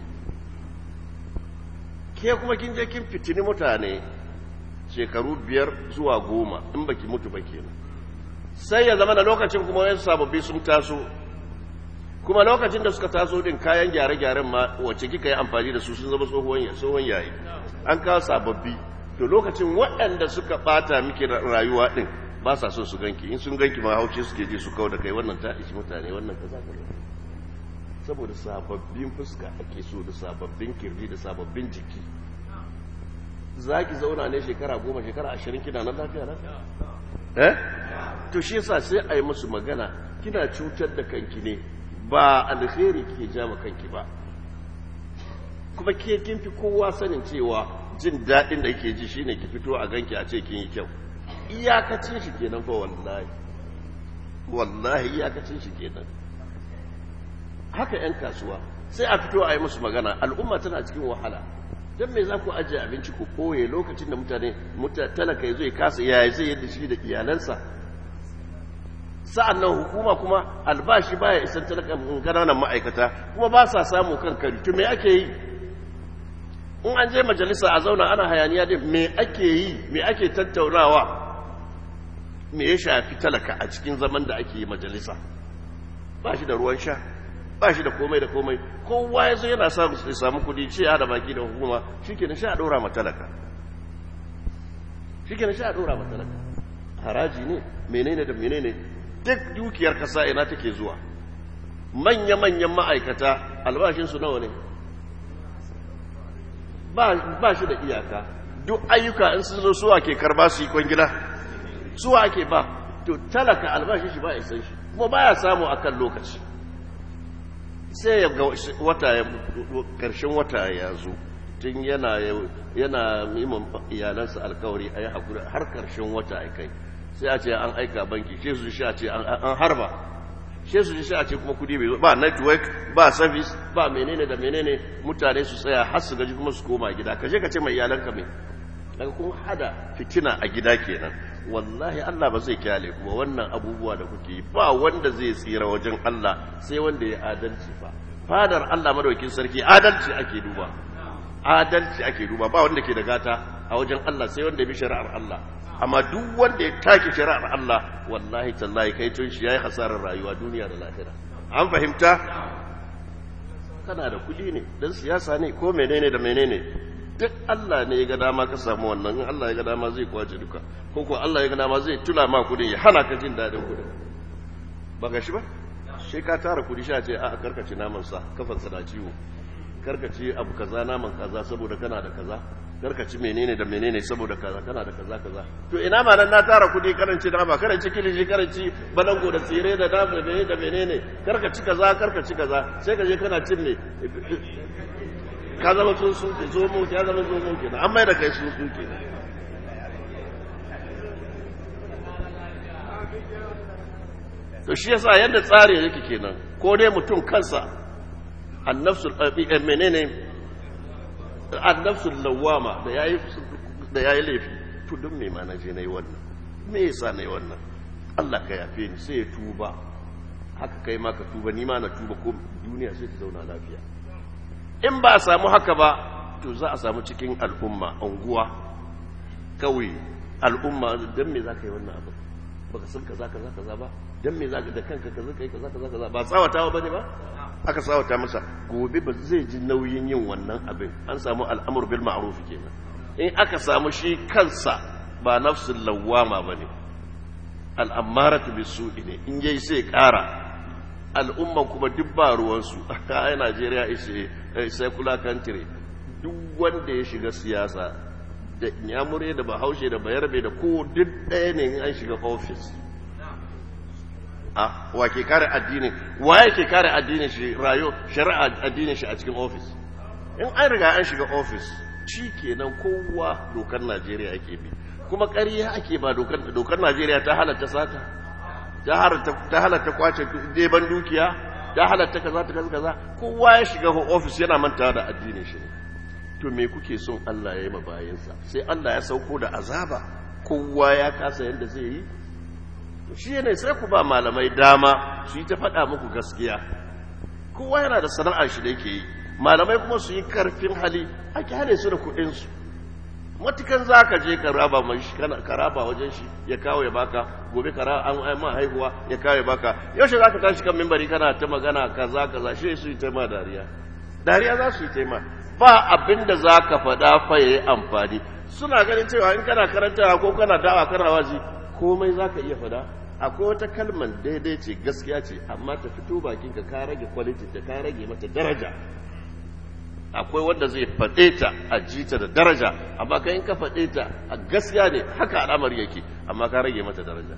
ke kuma kin je kin fitini mutane shekaru biyar zuwa goma in baki mutu ba kenan sai ya zama da lokacin kuma wasu sababbi sun taso kuma lokacin da suka taso din kayan gyare-gyaren ma wacce kika yi amfani da su sun zama tsohon yayi an kawo sababbi to lokacin waɗanda suka ɓata miki rayuwa din ba sa son su ganki in sun ganki ma hauce suke je su kawo da kai wannan ta ishi mutane wannan kaza kaza saboda sababbin fuska ake so da sababbin kirji da sababbin jiki za ki zauna ne shekara goma shekara ashirin kina na lafiya lafiya eh to shi yasa sai a yi musu magana kina cutar da kanki ne ba alheri kike ja ma kanki ba kuma ke kin fi kowa sanin cewa jin daɗin da yake ji shine ki fito a ganki a ce kin yi kyau iyakacin shi kenan fa wallahi wallahi iyakacin shi kenan haka yan kasuwa sai a fito a yi musu magana al'umma tana cikin wahala don me za ku ajiye abinci ku ɓoye lokacin da mutane talaka ya zo ya kasa yaya zai yadda shi da iyalansa sa'an nan hukuma kuma albashi baya isan talaka ƙananan ma'aikata kuma ba sa samu kan kari to me ake yi in an je majalisa a zauna ana hayaniya din me ake yi me ake tattaunawa me ya shafi talaka a cikin zaman da ake yi majalisa ba shi da ruwan sha ba shi da komai da komai kowa ya zo yana samu su samu kudi ce ya da baki da hukuma shi ke sha a ɗora matalaka shi ke sha a ɗora matalaka haraji ne menene da menene duk dukiyar kasa ina take zuwa manya-manyan ma'aikata albashinsu nawa ne ba shi da iyaka duk ayyuka in sun zo suwa ke karba su yi kwangila suwa ake ba to talaka albashin shi ba isan shi kuma baya samu akan lokaci sai ya ga wata ya karshen wata ya zo tun yana yana miman iyalansa alkawari a yi haƙuri har karshen wata ya kai sai a ce an aika banki shi su shi a ce an harba shi su shi a ce kuma kudi bai ba network ba service ba menene da menene mutane su tsaya har su gaji kuma su koma gida kaje ka ce mai iyalanka mai daga kun hada fitina a gida kenan wallahi Allah ba zai kyale kuma wannan abubuwa da kuke yi ba wanda zai tsira wajen Allah sai wanda ya adalci ba fadar Allah madaukin sarki adalci ake duba adalci ake duba ba wanda ke da gata a wajen Allah sai wanda ya bi shari'ar Allah amma duk wanda ya take shari'ar Allah wallahi tallahi kai tun shi yayi hasarar rayuwa duniya da lahira an fahimta kana da kudi ne dan siyasa ne ko menene da menene duk Allah ne ya ga dama ka samu wannan in Allah ya ga dama zai kwace duka ko ko Allah ya ga dama zai tula ma kudin ya hana ka jin dadin kudin ba ga shi ba shi ka tara kudi sha ce a karkace naman sa kafan sa na ciwo karkace abu kaza naman kaza saboda kana da kaza karkaci menene da menene saboda kaza kana da kaza kaza to ina ma nan na tara kudi karanci nama karanci kilishi karanci balango da tsire da dama da menene da menene karkaci kaza karkaci kaza sai ka je kana cin ne ka zama sun sun ke zo mu ya zama zo mu kenan an mai da kai sun sun kenan to shi yasa yadda tsari yake kenan ko dai mutum kansa annafsul menene annafsul lawama da yayi da yayi laifi to don me ma naje nayi wannan me yasa nayi wannan Allah ka yafe ni sai ya tuba haka kai ma ka tuba ni ma na tuba ko duniya sai ta zauna lafiya in ba a samu haka ba to za a samu cikin al'umma unguwa kawai al'umma don me za ka yi wannan abu baka san kaza kaza kaza ba don me za ka da kanka kaza kai kaza kaza kaza ba tsawatawa bane ba aka tsawata masa gobe ba zai ji nauyin yin wannan abin an samu al'amur bil ma'ruf kenan in aka samu shi kansa ba nafsul lawwama bane al'amaratu bisu'i ne in yayi sai kara al'umman kuma duk ba ruwansu a Najeriya ishe secular country duk wanda ya shiga siyasa da nyamure da bahaushe da bayarbe da ko duk ɗaya ne in an shiga ofis a wa ke kare addini wa ke kare addinin shi rayo shari'a addinin shi a cikin ofis in an riga an shiga ofis shi kenan kowa dokar Najeriya ake bi kuma ƙarya ake ba dokar Najeriya ta halatta sata ta halatta kwace deban dukiya ta halatta kaza ta kaza kowa ya shiga ofis yana manta da addinin shi to me kuke son Allah ya yi ma bayansa sai Allah ya sauko da azaba kowa ya kasa yadda zai yi to shi ne sai ku ba malamai dama su yi ta faɗa muku gaskiya kowa yana da sana'ar shi da yake yi malamai kuma su yi karfin hali a kyale su da kuɗinsu matukan za ka je ka raba wajen shi ya kawo ya baka gobe ka an ma haihuwa ya kawo ya baka yaushe za ka tashi kan mimbari kana ta magana kaza kaza shi su yi taima dariya dariya za su yi taima ba abin da za ka faɗa fa ya yi amfani suna ganin cewa in kana karantawa ko kana dawa kana wazi komai za ka iya faɗa akwai wata kalman daidai ce gaskiya ce amma ta fito bakinka ka rage kwaliti ta ka rage mata daraja akwai wanda zai faɗe ta a jita da daraja amma kai in ka faɗe ta a gaskiya ne haka al'amari yake amma ka rage mata daraja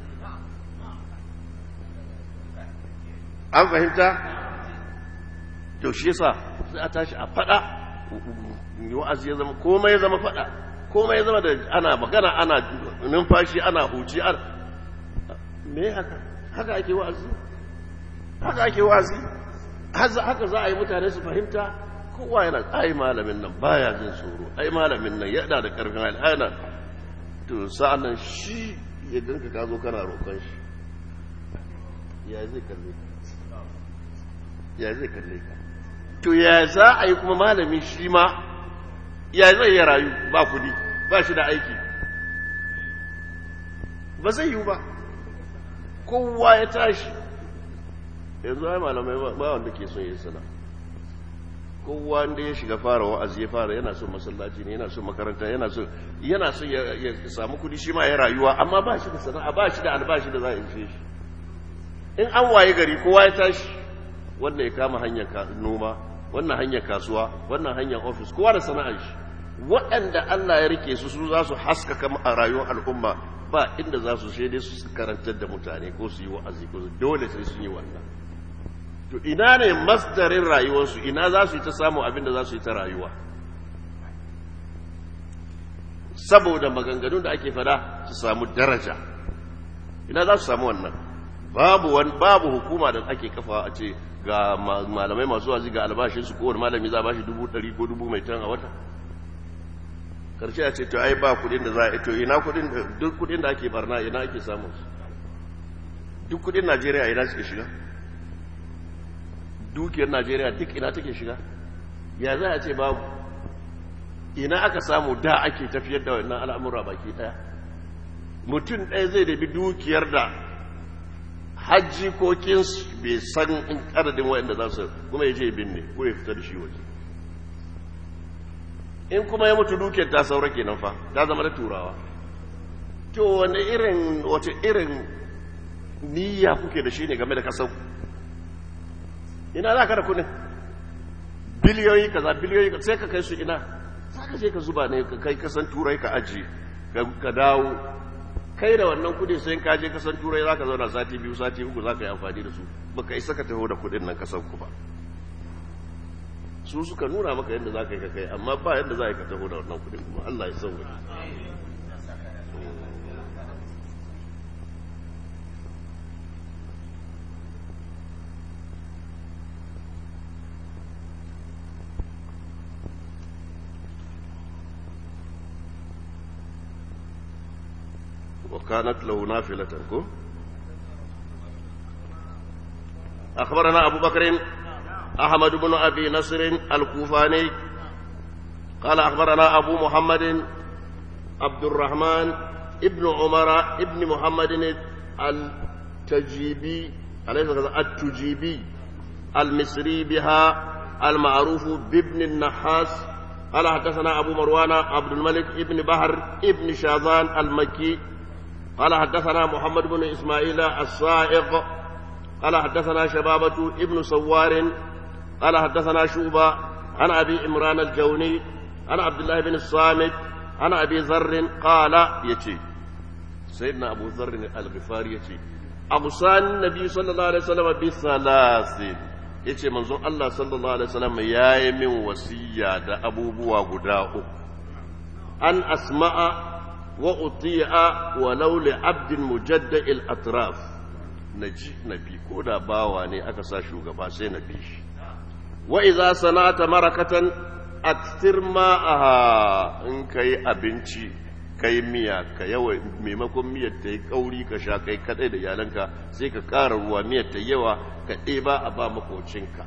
an fahimta to shi yasa sai a tashi a faɗa wa'azi ya zama komai ya zama faɗa komai ya zama da ana magana ana numfashi ana huci ana me haka haka ake wa'azi haka ake wa'azi haka za a yi mutane su fahimta kowa yana ai malamin nan baya jin tsoro ai malamin nan yana da karfin hali ana to sa'annan shi ya ganka ka zo kana roƙon shi ya zai kalle ka ya zai kalle ka to ya za a yi kuma malami shi ma ya zai ya rayu ba kudi ba shi da aiki ba zai yi ba kowa ya tashi yanzu ai malamai ba wanda ke son yi sana kowa wanda ya shiga fara wa'azi ya fara yana son masallaci ne yana son makaranta yana son yana son ya samu kudi shi ma ya rayuwa amma ba shi da sana'a ba shi da albashi da za a ishe shi in an waye gari kowa ya tashi wannan ya kama hanyar noma wannan hanyar kasuwa wannan hanyar ofis kowa da sana'ar shi waɗanda Allah ya rike su su za su haskaka a rayuwar al'umma ba inda za su shaide su karantar da mutane ko su yi wa'azi ko dole sai sun yi wannan to ina ne masdarin rayuwarsu ina za su yi ta samu abin da za su yi ta rayuwa saboda maganganun da ake fada su samu daraja ina za su samu wannan babu wani babu hukuma da ake kafa a ce ga malamai masu wazi ga albashinsu kowane malami za a bashi dubu ɗari ko dubu mai tan a wata karshe a ce to ai ba kudin da za a to ina kudin duk kudin da ake barna ina ake samun su duk kudin najeriya ina suke shiga dukiyar najeriya duk ina take shiga ya za a ce babu ina aka samu da ake tafiyar da wannan al'amura baki daya mutum ɗaya zai dabi dukiyar da hajji ko kinsu bai san in adadin waɗanda za su kuma ya je binne ko ya fita da shi waje in kuma ya mutu dukiyar ta saura kenan fa ta zama da turawa to wani irin wace irin niyya kuke da shi ne game da kasar ina za ka da kudin biliyoyi kaza biliyoyi sai ka kai su ina za ka je ka zuba ne ka kai kasan turai ka aji ka dawo kai da wannan kudi sai ka je kasan turai za ka zauna sati biyu sati uku za ka yi amfani da su baka isa ka taho da kudin nan kasan ku ba su suka nuna maka yadda za ka yi ka kai amma ba yadda za ka taho da wannan kudin kuma Allah ya sauwa وكانت له نافلة أخبرنا أبو بكر أحمد بن أبي نصر الكوفاني قال أخبرنا أبو محمد عبد الرحمن ابن عمر ابن محمد التجيبي أليس التجيبي المصري بها المعروف بابن النحاس قال حدثنا أبو مروان عبد الملك ابن بحر ابن شاذان المكي قال حدثنا محمد بن إسماعيل الصائغ قال حدثنا شبابة ابن سوار قال حدثنا شوبة عن أبي إمران الجوني عن عبد الله بن الصامت عن أبي ذر قال يتي سيدنا أبو ذر الغفاري يتي أوصاني النبي صلى الله عليه وسلم بثلاث yace manzon Allah sallallahu alaihi wasallam yayi min wasiya da abubuwa guda uku an asma'a wa uti'a walau li abdin mujadda'il atraf naji nabi ko da bawa ne aka sa shugaba sai na bi shi wa idza sana'ata marakatan akthir ma'aha in kai abinci kai miya ka yawa maimakon miyar ta yi kauri ka sha kai kadai da iyalanka sai ka ƙara ruwa miyar ta yawa ka ɗeba a ba makocinka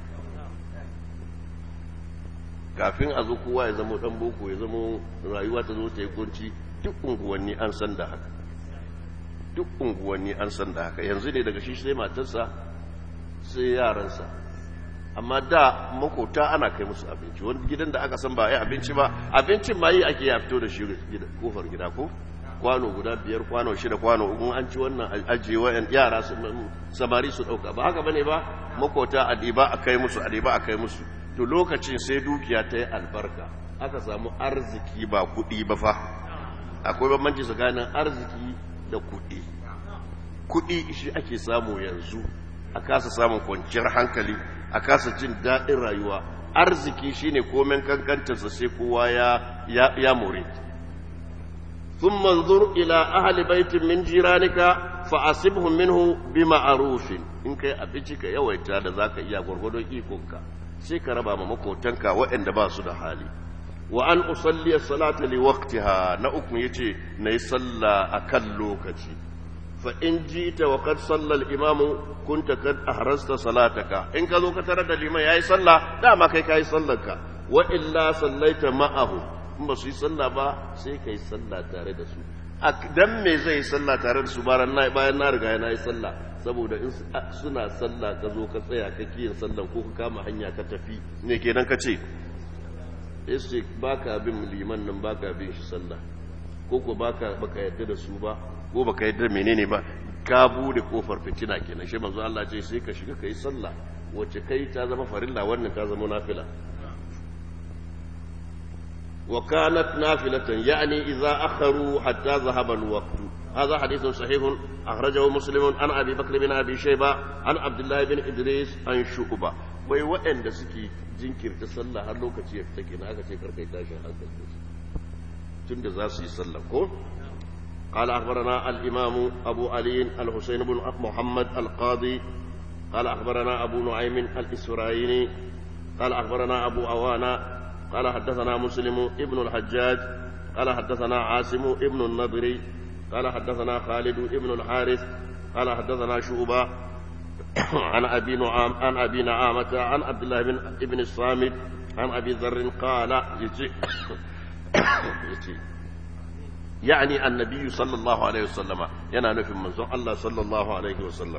kafin a zo kowa ya zama ɗan boko ya zama rayuwa ta zo ta yi kunci duk unguwanni an san da haka duk unguwanni an san da haka yanzu ne daga shi sai matarsa sai yaransa amma da makota ana kai musu abinci wani gidan da aka san ba yi abinci ba abincin ma yi ake ya fito da shi kofar gida ko kwano guda biyar kwano shida kwano in an ci wannan ajiye wayan yara samari su dauka ba haka bane ba makota a diba a kai musu a diba a kai musu to lokacin sai dukiya ta yi albarka aka samu arziki ba kuɗi ba fa akwai bambanci tsakanin arziki da kuɗi kuɗi shi ake samu yanzu a kasa samun kwanciyar hankali a kasa jin daɗin rayuwa arziki shine komen kankantarsa sai kowa ya ya more ثم انظر إلى أهل بيت من جيرانك فأصبهم منه بمعروف in kai abinci ka yawaita da zaka iya gwargwadon ikonka sai ka raba ma makotanka waɗanda ba su da hali wa an usalli as-salata li waqtiha na uku yace nayi sallah akan lokaci fa in jita wa qad salla al-imam kunta kad ahrasta salataka in ka zo ka tarar da liman yayi sallah dama kai kai sallarka wa illa sallaita ma'ahu in ba su yi sallah ba sai kai sallah tare da su dan me zai sallah tare da su bayan na riga na yi sallah saboda in suna sallah ka zo ka tsaya ka kiyin sallan ko ka kama hanya ka tafi ne kenan ka ce yace baka bin liman nan baka bin shi sallah ko ko baka baka yadda da su ba ko baka yadda menene ba ka bude kofar fitina kenan shi manzo Allah ce sai ka shiga kai sallah wacce kai ta zama farilla wannan ta zama nafila وكانت نافلة يعني إذا أخروا حتى ذهب الوقت هذا حديث صحيح أخرجه مسلم عن أبي بكر بن أبي شيبة عن عبد الله بن إدريس عن شعبة wai waɗanda suke jinkirta sallah har lokaci ya fita kenan aka ce karkai tashin hankali tun da za su yi sallah ko قال أخبرنا الإمام أبو علي الحسين بن محمد القاضي قال أخبرنا أبو نعيم الإسرائيلي قال أخبرنا أبو أوانا قال حدثنا مسلم ابن الحجاج قال حدثنا عاصم ابن النضري قال حدثنا خالد ابن الحارث قال حدثنا شعبة عن أبي نعام عن أبي نعامة عن عبد الله بن ابن الصامت عن أبي ذر قال يجي يجي يعني النبي صلى الله عليه وسلم ينال في منزون الله صلى الله عليه وسلم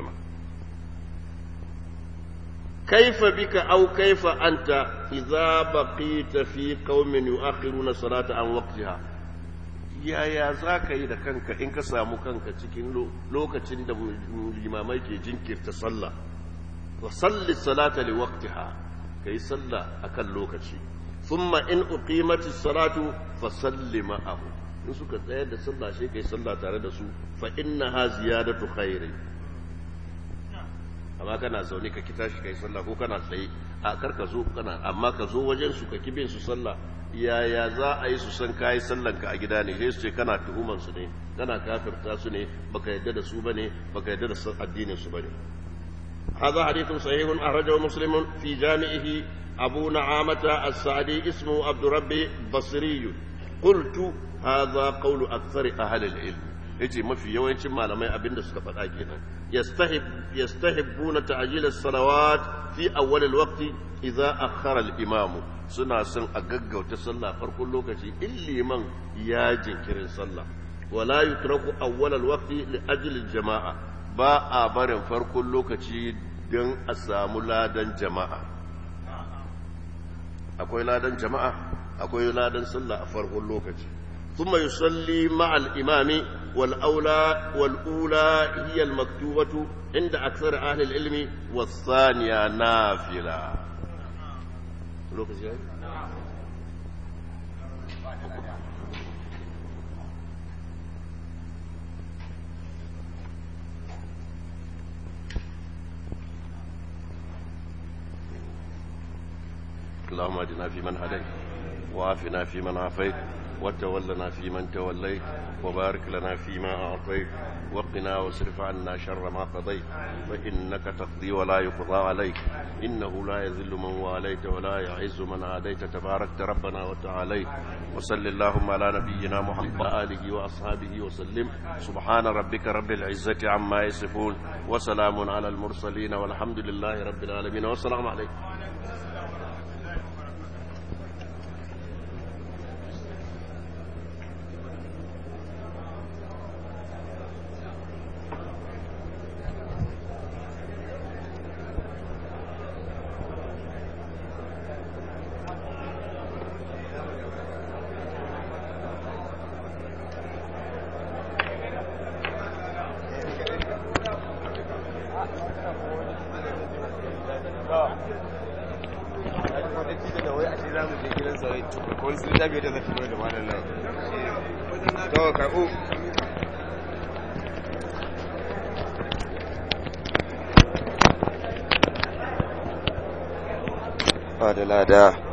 كيف بك أو كيف أنت إذا بقيت في قوم يؤخرون الصلاة عن وقتها يا يا ذاك إذا كانك إنك سامو كانك cikin lokacin da limamai ke jinkirta sallah wa salli salata li waqtiha kai sallah akan lokaci thumma in uqimati salatu fa salli ma'ahu in suka tsayar da sallah sai kai sallah tare da su fa innaha ziyadatu khairin amma kana zaune ka kita shi kai sallah ko kana tsaye a kar ka zo kana amma ka zo wajen su ka kibin su sallah yaya za a yi su san kayi sallan ka a gida ne sai su ce kana tuhuman su ne kana kafirta su ne baka yadda da su bane baka yadda da addinin su bane هذا حديث صحيح أخرجه مسلم في جامعه أبو نعامة السعدي اسمه عبد ربي بصري قلت هذا قول أكثر أهل العلم yace mafi yawancin malamai abinda suka faɗa kenan yastahib yastahibbuna ta'jil as-salawat fi awwal al-waqt idza akhara al-imam suna son a gaggauta sallah farkon lokaci in liman ya jinkirin sallah wala yutraku awwal al-waqt li ajli al-jama'a ba a barin farkon lokaci don a samu ladan jama'a akwai ladan jama'a akwai ladan sallah a farkon lokaci ثم يصلي مع الإمام والأولى والأولى هي المكتوبة عند أكثر أهل العلم والثانية نافلة اللهم اهدنا فيمن هديت وعافنا فيمن عافيت وتولنا فيمن توليت وبارك لنا فيما أعطيت وقنا واصرف عنا شر ما قضيت فإنك تقضي ولا يقضى عليك إنه لا يذل من واليت ولا يعز من عاديت تباركت ربنا وتعاليت وصل اللهم على نبينا محمد وآله وأصحابه وسلم سبحان ربك رب العزة عما يصفون وسلام على المرسلين والحمد لله رب العالمين والسلام عليكم da lada